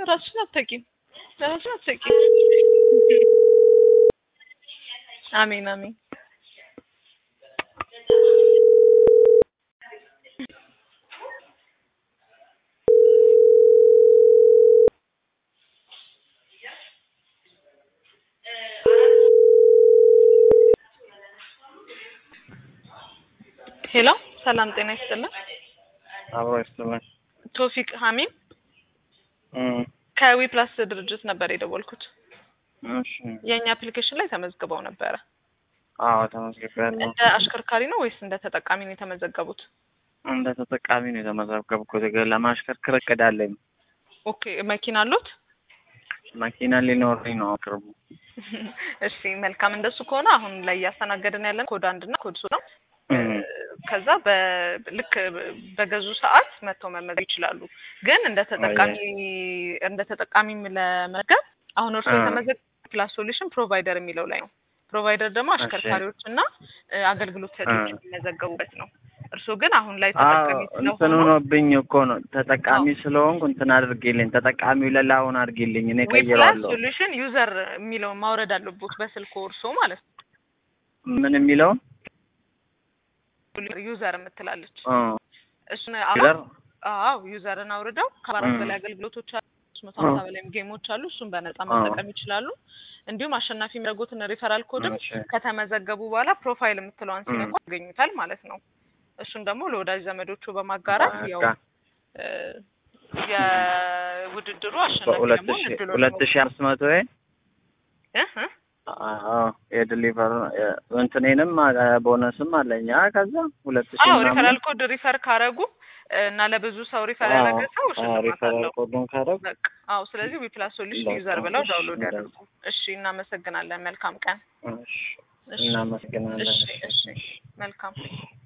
ራስሽን አትተቂም፣ ራስሽን አትተቂም። አሜን አሜን። ሄሎ ሰላም ጤና ይስጥልን። አብሮ ይስጥልን። ቶፊቅ ሀሚም እም፣ ከዊ ፕላስ ድርጅት ነበር የደወልኩት። እሺ። የእኛ አፕሊኬሽን ላይ ተመዝግበው ነበረ። አዎ ተመዝግቤያለሁ። እንደ አሽከርካሪ ነው ወይስ እንደ ተጠቃሚ ነው የተመዘገቡት? እንደ ተጠቃሚ ነው የተመዘገብኩት። ግን ለማሽከርከር እቅድ አለኝ። ኦኬ መኪና አሉት? መኪና ሊኖረኝ ነው ቅርቡ። እሺ መልካም። እንደሱ ከሆነ አሁን ላይ እያስተናገድን ያለን ኮድ አንድ እና ኮድ ሶስት ነው። እም፣ ከዛ በልክ በገዙ ሰዓት መጥተው መመዝገብ ይችላሉ። ግን እንደ ተጠቃሚ እንደ ተጠቃሚም ለመዝገብ አሁን እርሱ እ። የተመዘገ ፕላስ ሶሉሽን ፕሮቫይደር የሚለው ላይ ነው። ፕሮቫይደር ደግሞ አሽከርካሪዎች እና እ፣ አገልግሎት ሰጪዎች እ። የሚመዘገቡበት ነው። እርሱ ግን አሁን ላይ አዎ ተጠቃሚ እንትን ስለሆኑ ሆኖብኝ እኮ ነው ተጠቃሚ ስለሆንኩ እንትን አድርጌልኝ ተጠቃሚው ለላሁን አድርጌልኝ እኔ ዊ ፕላስ ቀይረዋለሁ። ሶሉሽን ዩዘር የሚለውን ማውረድ አለቦት በስልኩ እርሶ ማለት ነው። ምን የሚለውን ዩዘር የምትላለች እ፣ እሱን ዩዘር አዎ ዩዘርን አውርደው ከአራት እ። በላይ አገልግሎቶች አሉ። ሶስት መቶ ሀምሳ እ። በላይም ጌሞች አሉ። እሱን በነጻ እ። መጠቀም ይችላሉ። እንዲሁም አሸናፊ የሚያደርጉትን ሪፈራል ኮድም እሺ። ከተመዘገቡ በኋላ ፕሮፋይል የምትለዋን እ። ሲነኳ ያገኙታል ማለት ነው። እሱን ደግሞ ለወዳጅ ዘመዶቹ በማጋራት ያው በቃ እ፣ የውድድሩ አሸናፊ በሁለት ደግሞ ሺ እድሎች ሁለት ሺ አምስት መቶ እ እ አዎ የድሊቨር እንትኔንም ቦነስም አለኝ። አ ከዛ ሁለት ሺ አዎ ምናምን ሪፈራል ኮድ ሪፈር ካረጉ እና ለብዙ ሰው ሪፈር ያደረገ ሰው ሽልማት ሪፈራል አለው። ኮዱን ካረግ በቃ አዎ። ስለዚህ ዊፕላስ ሶሉሽን በቃ ዩዘር ብለው እሺ፣ ዳውንሎድ እንደዛ። ያደርጉ። እሺ፣ እናመሰግናለን። መልካም ቀን። እሺ፣ እሺ፣ እናመሰግናለን። እሺ፣ እሺ፣ መልካም